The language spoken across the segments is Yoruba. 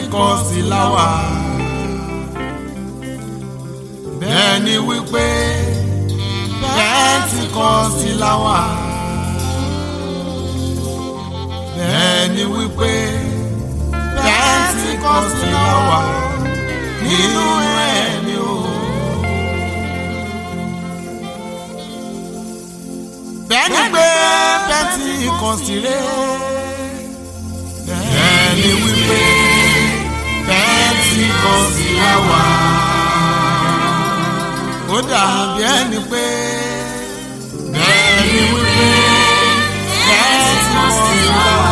pẹ́ntíkọ́sì láwà bẹ́ẹ̀ ni wípé pẹ́ntíkọ́sì láwà bẹ́ẹ̀ ni wípé pẹ́ntíkọ́sì láwà nínú ẹ̀mí o. bẹ́ẹ̀ ni pé pẹ́ntíkọ́sì rẹ̀ bẹ́ẹ̀ ni wípé pẹ́ntíkọ́sì láwà ó dàbí ẹni pé bẹ́ẹ̀ ni wípé pẹ́ntíkọ́sì láwà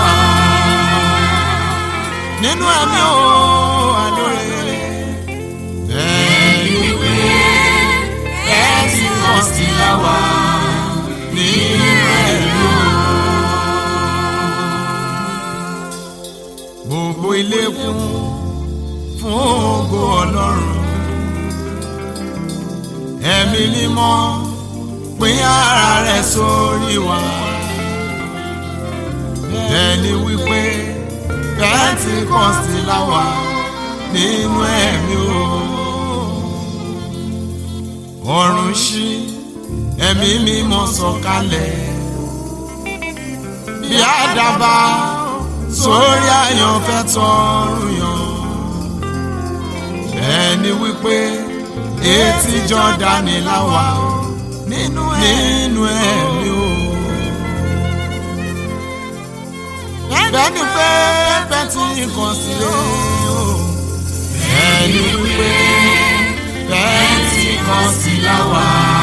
nínú ẹ̀mí o àlóore bẹ́ẹ̀ ni wípé pẹ́ntíkọ́sì láwà nínú ẹ̀mí o. gbogbo ilé kún fún ògo ọlọ́run ẹ̀mí mímọ́ pín ara rẹ̀ sórí wa ẹni wípé pẹ́ntíkọ́sì láwà nínú ẹ̀mí o ọ̀run ṣí ẹ̀mí mímọ́ sọ̀kalẹ̀ bí àdàbà sórí àyànfẹ́ tọrùn yàn ẹni wípé etí Jọ́dánì láwà nínú nínú ẹ̀mí o. bẹ́ẹ̀ni pé Pẹ́ntíkọ́sì o ẹni wípé Pẹ́ntíkọ́sì láwà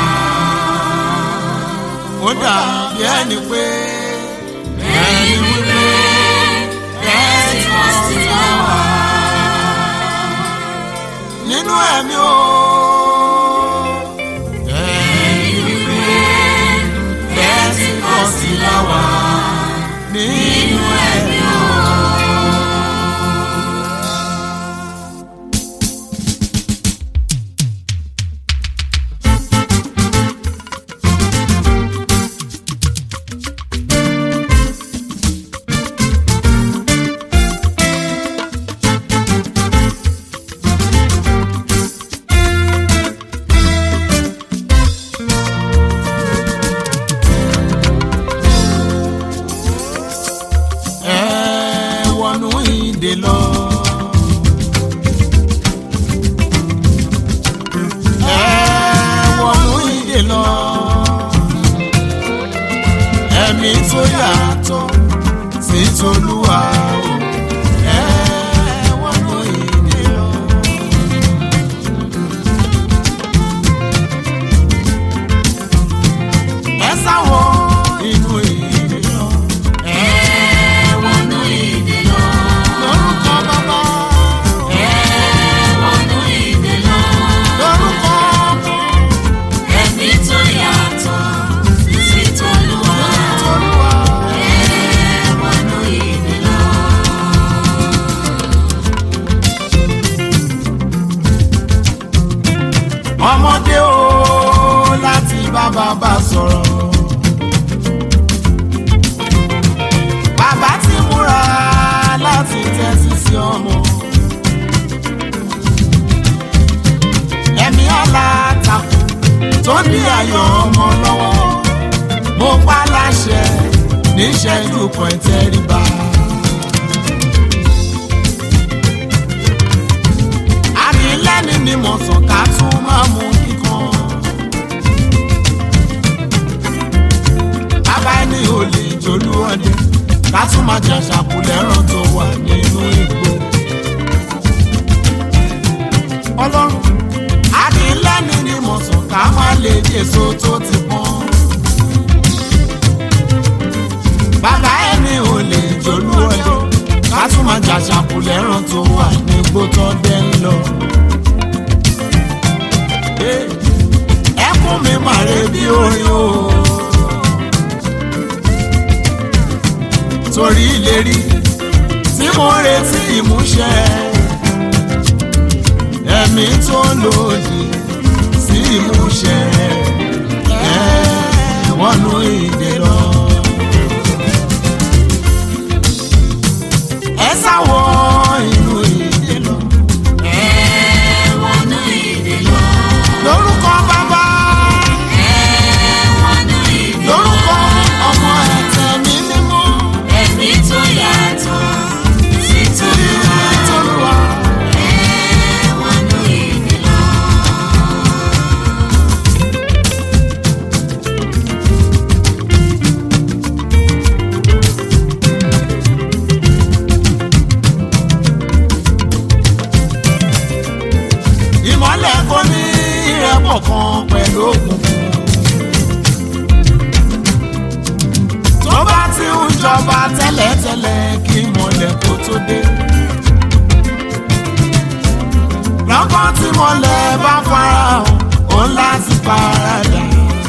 ó dàbí ẹni pé ẹni wípé Pẹ́ntíkọ́sì láwà nínú ẹ̀mí o. ẹni wípé Pẹ́ntíkọ́sì láwà nínú ẹ̀mí o. ẹ wọnú ìdè lọ. ẹ wọnú ìdè lọ. ẹ̀mí tó yàtọ̀ sí tolúwa o. ẹ wọnú ìdè lọ. ẹ sáwọ inú ìdè lọ. ẹ wọnú ìdè lọ. lórúkọ bàbá. wọnú ìdè lọ. lórúkọ ọmọ. ẹ̀mí tó yàtọ̀ sí tolúwa. tolúwa. wọnú ìdè lọ. ọmọdé o láti bá bàbá sọ̀rọ̀. bàbá ti múra láti tẹ́tí sí ọmọ. ẹ̀mí alátakò tó ní ayọ̀ ọmọ lọ́wọ́ mo pa láṣẹ níṣẹ́jú kan ìtẹríba. ànílẹ́ni ni mo sàn ká tún máa mú kíkan. bàbá ẹni ò lè jolú ọdẹ ká tún máa jẹ ṣàkúlẹ̀ràn tó wà nínú igbó. ọlọ́run ànílẹ́ni ni mo sàn ká má lè jèso tó ti pọ́n. bàbá ẹni ò lè jolú ọdẹ ká tún máa jà ṣàkúlẹ̀ràn tó wà nígbó tó dẹ́ ń lọ. ẹkún mi màrè bí orin o. torí ìlérí tí mo retí ìmúṣẹ ẹ̀mí tó lòdì sí ìmúṣẹ ẹ wọnú ìdè lọ. ẹ sáwọ inú ìdè ṣọ̀kan pẹ̀lú òkùnkùn. tó bá ti ń jọba tẹ́lẹ̀tẹ́lẹ̀ kí mọ̀lẹ́ kó tó dé. lọ́kàn tí mọ̀lẹ́ bá farahàn òun láti paradà.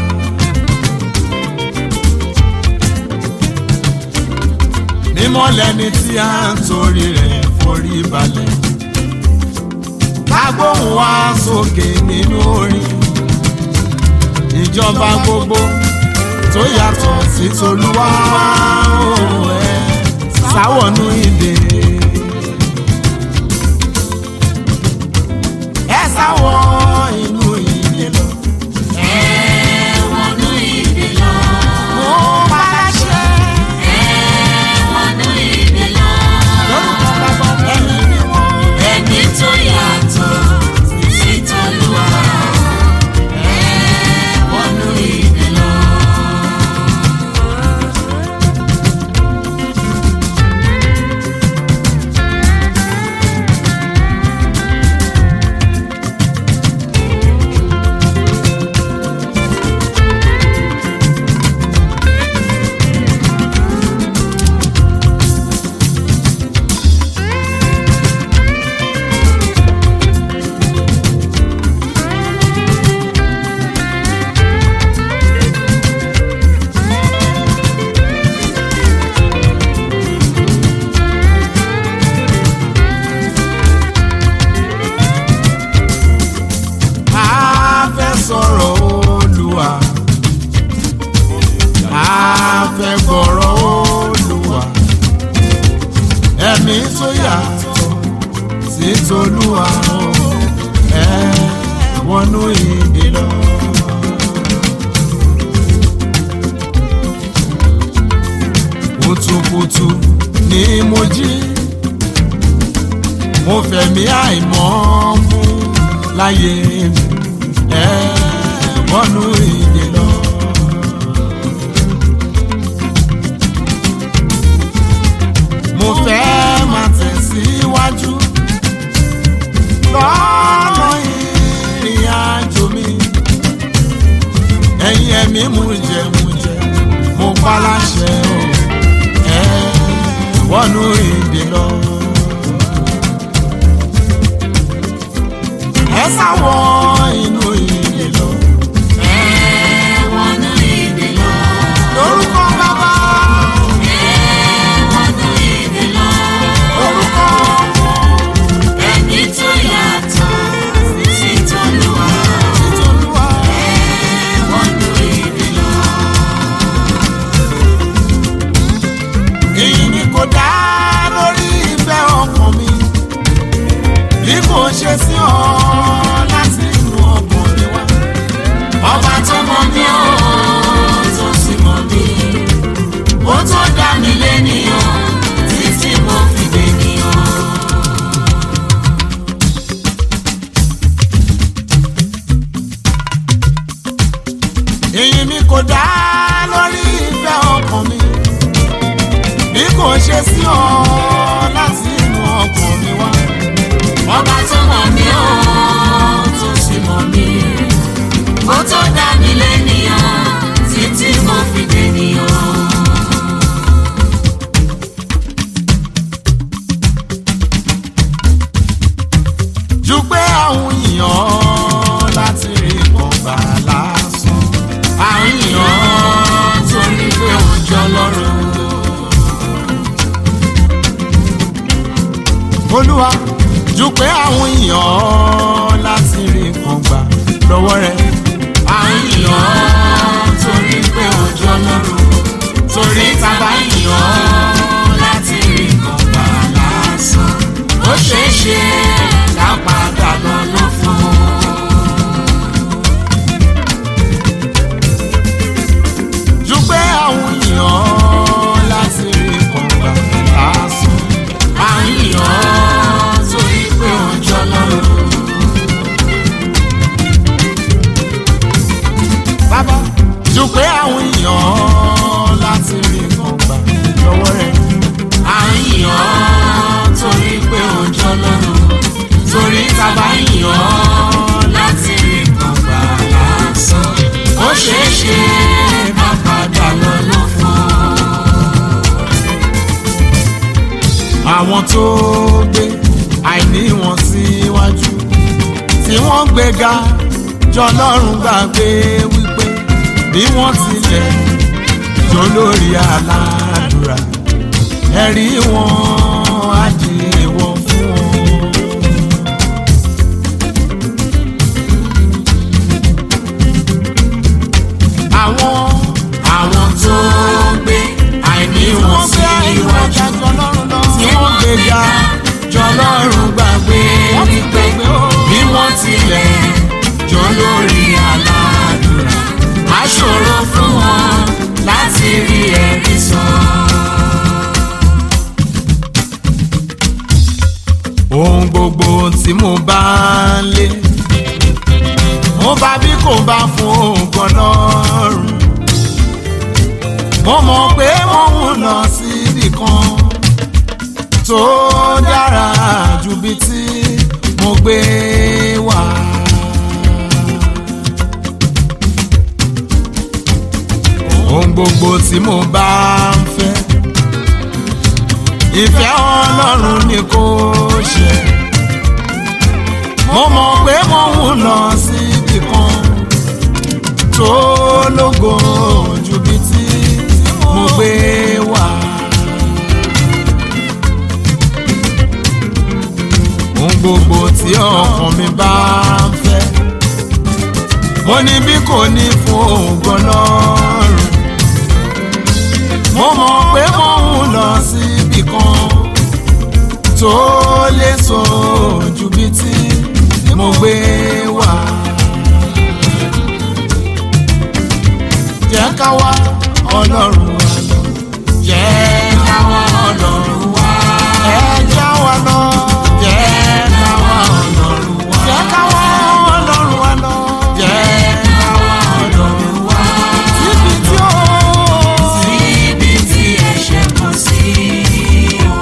nímọ̀lẹ́ ni tí a ń torí rẹ̀ forí balẹ̀. lágbóhùn wá sókè nínú orin ìjọba gbogbo tó yàtọ̀ sí tolúwa òun ẹ̀ sáwọ̀nù ìdè. ẹ sáwọ̀ inú ìdè lọ. Ẹ̀wọ̀nú ìdè lọ. mo bá láṣẹ Ẹ̀wọ̀nú ìdè lọ. lórúkọ bàbá ẹ̀mí mímọ́. Ẹ̀mí tó yàtọ̀ sí t'Olúwa. Ẹ̀wọ̀nú ìdè lọ. a fẹ́ sọ̀rọ̀ olùwà a fẹ́ gbọ́rọ̀ olùwà ẹ̀mí tó yàtọ̀ sí tolúwa o ẹ wọnú ìdè lọ. kùtùkùtù ni mo jí mo fẹ̀mí àìmọ́ mú láyé mi ẹ wọnú ìdè lọ. mo fẹ́ máa tẹ̀síwájú lọ́nà ìrìn àjò mi ẹ̀yin ẹ̀mí mú jẹ mú jẹ mo pa láṣẹ o ẹ wọnú ìdè lọ. ẹ sáwọ inú ìdè lọ. Ẹ̀wọ̀nú ìdè lọ. lórúkọ bàbá Ẹ̀wọ̀nú ìdè lọ. lórúkọ Ẹ̀mí tó yàtọ̀ sí t'Olúwa. títolúwa. Ẹ̀wọ̀nú ìdè lọ. èyí ni kò dá lórí ìfẹ́ ọkàn mi bí kò ṣe sí ọ láti inú ọkàn mi wá. Ọba tó mọ mí ó tó sì mọ mí. Ó tó dá mi lénìyàn títí mo fi dènìyàn. èyí ni kò dá lórí ìfẹ́ ọkàn mi bí kò ṣe sí ọ láti inú ọkàn mi wá. Ọba tó mọ mí ó tó sì mọ mí. Ó tó dá mi lénìyàn títí mo fi dènìyàn. ju pé àwọn èèyàn láti rí kọ̀ọ̀bà lásán. àwọn èèyàn torí pé òjò lọ́rùn. olúwa ju pé àwọn èèyàn láti rí kọ̀ọ̀bà lọ́wọ́ rẹ̀. àwọn èèyàn torí pé òjò lọ́rùn. torí tàbá èèyàn láti rí kọ̀ọ̀bà lásán. ó ṣeé ṣe lápadà lọ ló fún un. ju pé àwọn èèyàn láti rí kọ̀ǹgbà lásán. àwọn èèyàn torí pé ọjọ́ lọ́rùn. bàbá ju pé àwọn èèyàn láti rí kọ̀ǹgbà lọ́wọ́ rẹ̀. àwọn èèyàn torí pé ọjọ́ lọ́rùn. torí tàbá èèyàn láti rí kọ̀ǹgbà ṣe ká padà lọ lófo. àwọn tó gbé àìní wọn síwájú tí wọ́n gbéga jọlọ́run gbàgbé wípé bí wọ́n tilẹ̀ jó lórí aládùúrà ẹ̀rí wọn á di èèwọ̀ fún wọn. àwọn àwọn tó gbé àìní wọn sí iwájú tí wọ́n gbéga jọlọ́run gbàgbé wípé bí wọ́n tilẹ̀ jọ lórí aládùúrà á ṣòro fún wọn láti rí ẹ̀rí sọ. ohun gbogbo tí mo bá ń lé mo bá bí kò bá fún ògùn ọlọ́run mo mọ̀ pé mo ń lọ síbì kan tó dára ju bí tí mo gbé wá. ohun gbogbo tí mo bá ń fẹ́ ìfẹ́ ọlọ́run ni kò ṣe mo mọ̀ pé mo ń lọ síbì kan tó lógo ju bí tí mo gbé wá. ohun gbogbo tí ọkàn mi bá ń fẹ́ mo ní bí kò ní fún ògo lọ́rùn mo mọ̀ pé mo ń lọ síbì kan tó lè sọ ju bí tí mo gbé wá. jẹ́ ká wá ọlọ́run wa lọ. jẹ́ ká wá ọlọ́run wa. ẹ já wa lọ. jẹ́ ká wá ọlọ́run wa. jẹ́ ká wá ọlọ́run wa lọ. jẹ́ ká wá ọlọ́run wa. síbi tí ó. Síbi tí ẹ̀ṣẹ̀ kò sí o.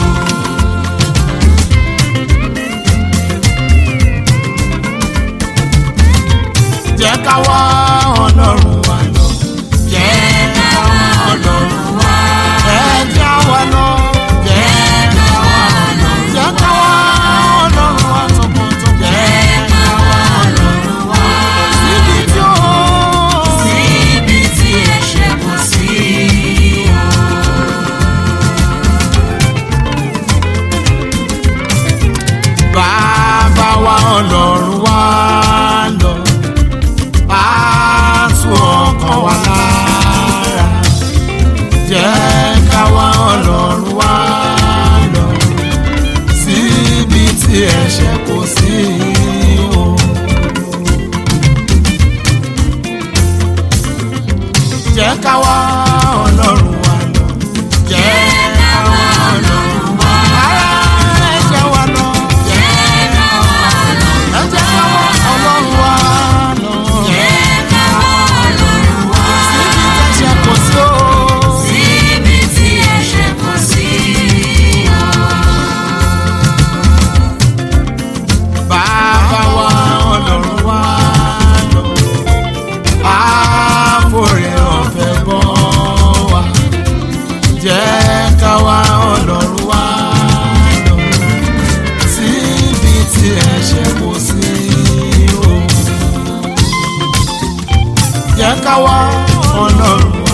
jẹ́ ká wá ọlọ́run wa lọ. jẹ́ ká wá ọlọ́run wa. ẹ já wa lọ. jẹ́ ká wá ọlọ́run wa. jẹ́ ká wá ọlọ́run wa tọkàntọkàn. jẹ́ ká wá ọlọ́run wa. síbi tí ó. Síbi tí ẹ̀ṣẹ̀ kò sí o. bàbá wa ọlọ́run wa lọ. á tú ọkàn wa lára. jẹ́ ká wá ọlọ́run wa lọ. síbi tí ẹ̀ṣẹ̀ kò sí o. jẹ́ ká wá ọlọ́run wa lọ. jẹ́ ká wá ọlọ́run wa lọ. ara ẹ jẹ́ wa lọ. Jẹ́ ká wá ọlọ́run ẹ jẹ́ ká wá ọlọ́run wa lọ. Jẹ́ ká wá ọlọ́run wá. síbi tẹ̀sẹ̀ kò sí o. Síbi tí ẹ̀ṣẹ̀ kò sí o. bàbá wa ọlọ́run wa lọ. àforí ọ̀fẹ́ bọ́ wa. jẹ́ ká wá ọlọ́run wa lọ. síbi tí ẹ̀ṣẹ̀ kò sí o. jẹ́ ká wá ọlọ́run